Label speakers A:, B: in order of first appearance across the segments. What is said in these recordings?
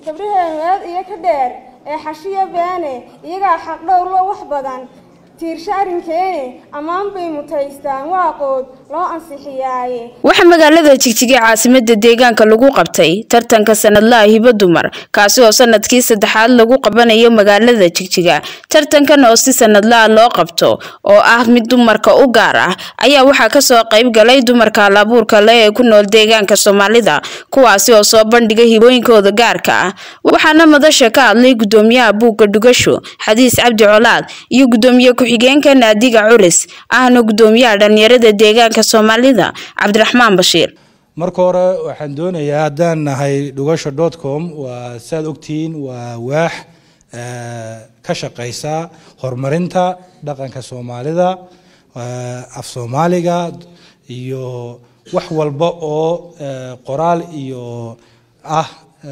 A: gabdhaheenu eed iyo ka dheer ee xashiyo beene iyagaa xaqdhowrlo wax badan tiirsho arrinkeene ammaan bay mutaystaan waaqood loo ansixiyaaye
B: waxaa magaalada jigjiga caasimada deegaanka lagu qabtay tartanka sanadlaha hibo dumar kaasi oo sanadkii saddexaad lagu qabanayo magaalada jigjiga tartankan oo si sanadlaha loo qabto oo ah mid dumarka u gaar ah ayaa waxaa kasoo qayb galay dumarka halabuurka leh ee ku nool deegaanka soomaalida kuwaasi oo soo bandhiga hibooyinkooda gaarka ah waxaana madasha ka hadlay gudoomiyaha buugga dhugasho xadiis cabdi colaad iyo gudoomiye ku-xigeenka naadiga culis ahna gudoomiyaha dhalinyarada deegaanka soomaalida cabdiraxmaan bashiir
C: marka hore waxaan doonayaa haddaan nahay dhugasho dot com waa saaad ogtihiin waa waax ka shaqeysa horumarinta dhaqanka soomaalida af soomaaliga iyo wax walba oo qoraal iyo ah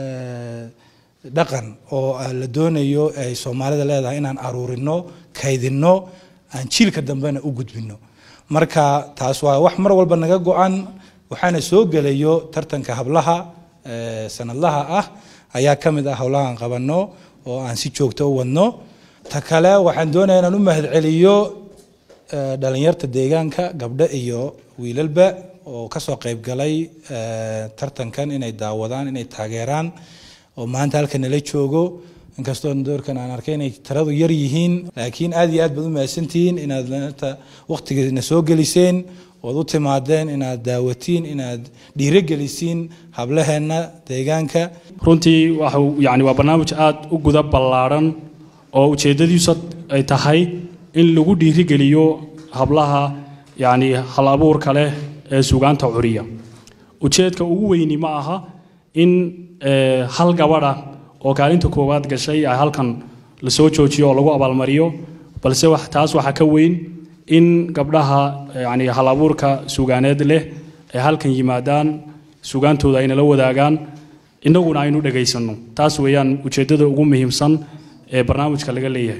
C: dhaqan oo la doonayo ay soomaalida leedahay inaan aruurino kaydino aan jiilka dambena u gudbino marka taas waa wax mar walba naga go-an waxaana soo gelayo tartanka hablaha sanadlaha ah ayaa ka mid ah howlahaan qabano oo aan si joogto u wadno ta kale waxaan doonaya inaan u mahadceliyo dhalinyarta deegaanka gabdho iyo wiilalba oo kasoo qayb galay tartankan inay daawadaan inay taageeraan oo maanta halka nala joogo inkastoo doorkan aan arkay inay tiradu yar yihiin laakiin aad iyo aad baad u mahadsantihiin inaad waqtigeena soo geliseen ood u timaadeen inaad daawatiin inaad dhiirogelisiin hablaheenna deegaanka
D: runtii waxa yani waa barnaamij aada u guda ballaadhan oo ujeeddadiisu ay tahay in lagu dhiirigeliyo hablaha yani hal abuurka leh ee sugaanta curiya ujeedka ugu weyni ma aha in hal gabadha oo kaalinta koowaad gashay ay halkan lasoo joojiyo oo lagu abaalmariyo balse taas waxaa ka weyn in gabdhaha yani hal abuurka sugaaneed leh ay halkan yimaadaan sugaantooda aynala wadaagaan innaguna aynu dhagaysano taas weeyaan ujeeddada ugu muhiimsan ee barnaamijka laga leeyahay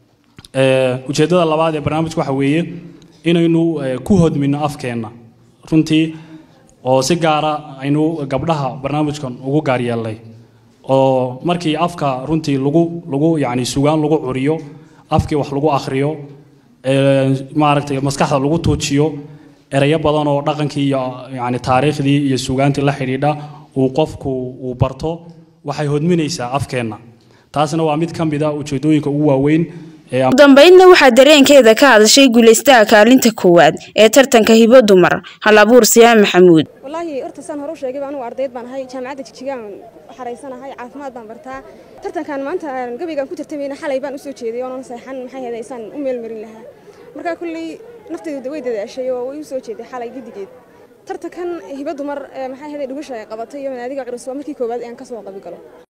D: ujeeddada labaad ee barnaamijka waxa weeye inaynu ku hodmino afkeenna runtii oo si gaara aynu gabdhaha barnaamijkan ugu gaar yeelnay oo markii afka runtii lagu lagu yani sugaan lagu curiyo afkii wax lagu akhriyo maaragtay maskaxda lagu tuujiyo ereyo badan oo dhaqankii iyo yani taariikhdii iyo sugaantii la xidhiidha uu qofku uu barto waxay hodminaysaa afkeenna taasna waa mid ka mid a ujeedooyinka ugu waaweyn
B: ugu dambeydna waxaa dareenkeeda ka hadashay guulaystaha kaalinta koowaad ee tartanka hibo dumar hal abuur siyaa maxamuud
A: wallaahi horta saan hore u sheegayba anugu ardayd baan ahay jaamacadda jigjigaan xaraysanahay caafimaad baan bartaa tartankan maanta gabaygaan ku tartamayna xalay baan usoo jeeday oonan seexan maxay ahayd aysaan u meelmarin lahaa markaa kulley naftaydu way dadaashay oo way u soo jeeday xalay gedigeed tartankan hibo dumar maxay ahayd dhugasha ay qabatay iyo manaadiga curus waa markii koowaad ee aan ka soo qabi galo